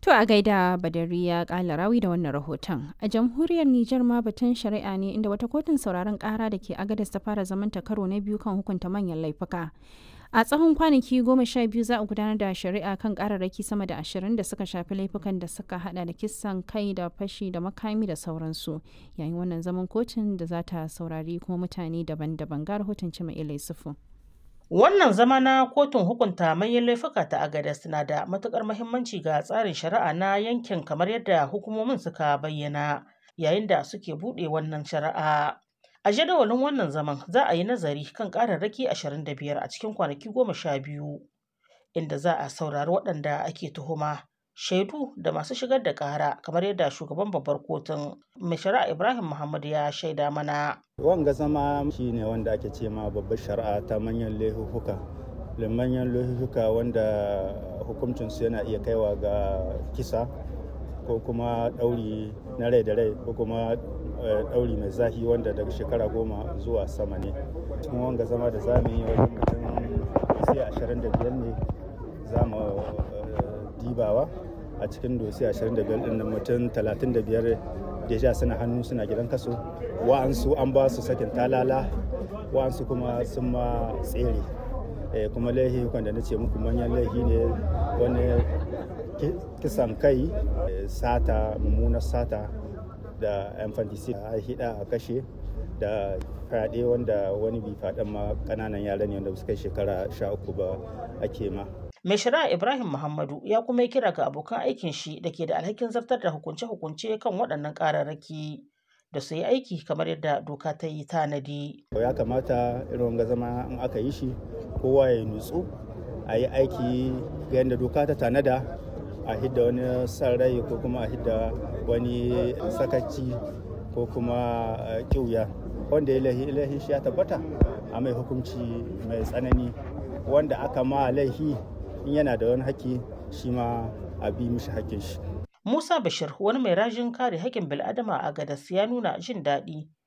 To a gaida Badariya Kalarawi da wannan rahoton. A jamhuriyar Nijar ma batun shari'a ne inda wata kotun sauraron kara da ke Agadez ta fara zamanta karo na biyu kan hukunta manyan laifuka. A tsawon kwanaki goma sha biyu za a gudanar da shari'a kan kararraki sama da ashirin da suka shafi laifukan da suka hada da kisan kai da fashi da makami da sauransu. Yayin wannan zaman kotun da za ta saurari kuma mutane daban-daban ga rahoton Cima Ilai Sufu. Wannan zama na kotun hukunta manyan laifuka ta Agadez na da matukar muhimmanci ga tsarin shari'a na yankin kamar yadda hukumomin suka bayyana yayin da suke buɗe wannan shari'a. A jadawalin wannan zaman za a yi nazari kan ƙararraki 25 a cikin kwanaki goma sha biyu inda za a saurari waɗanda ake tuhuma. Shaidu da masu shigar da ƙara kamar yadda shugaban babbar kotun mai shari'a Ibrahim Muhammad ya shaida mana. Wanga zama shi ne wanda ake ce ma babbar shari'a ta manyan laifuka. Manyan laifuka wanda hukuncinsu yana iya kaiwa ga kisa ko kuma ɗauri na rai da rai ko kuma ɗauri mai zahi wanda daga shekara goma zuwa sama ne. Cikin wanga zama da za mu yi wajen mutum sai ashirin da biyar ne za mu dibawa a cikin dosi 25 ɗin mutum 35 deja suna hannu suna gidan kaso wa'ansu an ba su sakin talala wa'ansu kuma sun ma tsere kuma laihi wanda na ce muku manyan laihi ne wani kisan kai sata mummunar sata da infanticide a hida a kashe da fyaɗe wanda wani bi faɗin ma ƙananan yara ne wanda suka yi shekara sha uku ba ake ma Mai shari'a Ibrahim Muhammadu ya kuma yi kira ga abokan aikin shi da ke da alhakin zartar da hukunce-hukunce kan waɗannan ƙararraki da su yi aiki kamar yadda doka ta yi tanadi. Ya kamata irin wanga zama in aka yi shi kowa ya nutsu a yi aiki ga yadda doka ta tanada a hidda wani san rai ko kuma a hidda wani sakaci ko kuma ƙiuya wanda ya laihi shi ya tabbata a mai hukunci mai tsanani wanda aka ma laihi in yana da wani haƙƙi shi ma a bi mishi haƙƙin shi. Musa Bashir wani mai rajin kare haƙƙin bil'adama a Gadas ya nuna jin daɗi